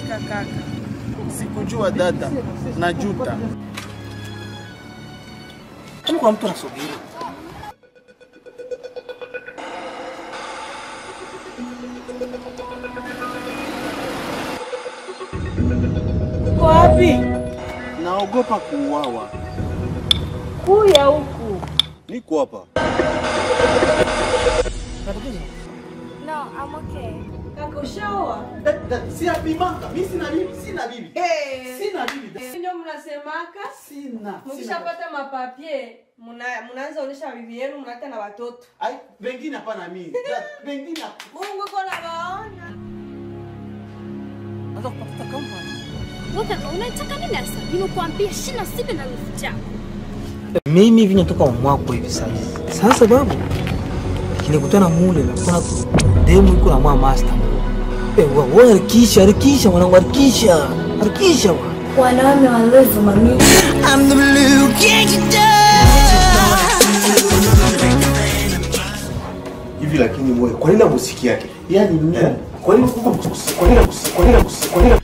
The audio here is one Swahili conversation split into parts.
Hakika kaka, sikujua dada, najuta. Kama kwa mtu anasubiri. Uko wapi? Naogopa kuuawa. Kuya huku. Niko hapa. No, I'm okay. Kaka ushaoa? Si apimaka, mimi sina bibi, sina bibi. Eh. Sina bibi. Ndio mnasemaka? Sina. Mkishapata mapapie, mna mnaanza onyesha bibi yenu mnata na watoto. Ai, wengine hapana mimi. Wengine Mungu iko na waona. Anza kupata company. Wewe kaka, unataka nini sasa? Nimekuambia shina sibe na nusu chako. Mimi hivi natoka mwako hivi sasa. Sasa babu. Kinikutana mule na kuna demu iko na mwa master. Eh, wa wewe harikisha, harikisha mwanangu, harikisha. Harikisha bwana. Wanaume walevu mami. I'm the blue gangster. Hivi lakini moyo, kwa nini muziki yake? Yaani mimi. Eh? Kwa nini kwa nini kwa nini kwa nini kwa nini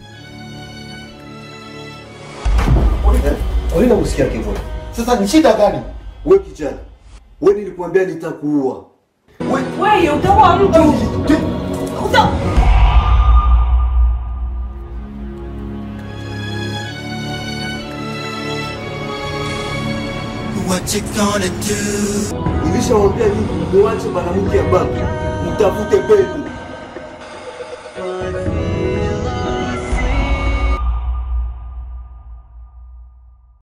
Eh? Kwa nini muziki yake moyo? Sasa ni shida gani? Wewe kijana. Wewe nilikwambia nitakuua. Wewe utakuwa mtu. Uta What you gonna do? Nilishawaambia hivi, muache mwanamke abaki. Mtafute pepo.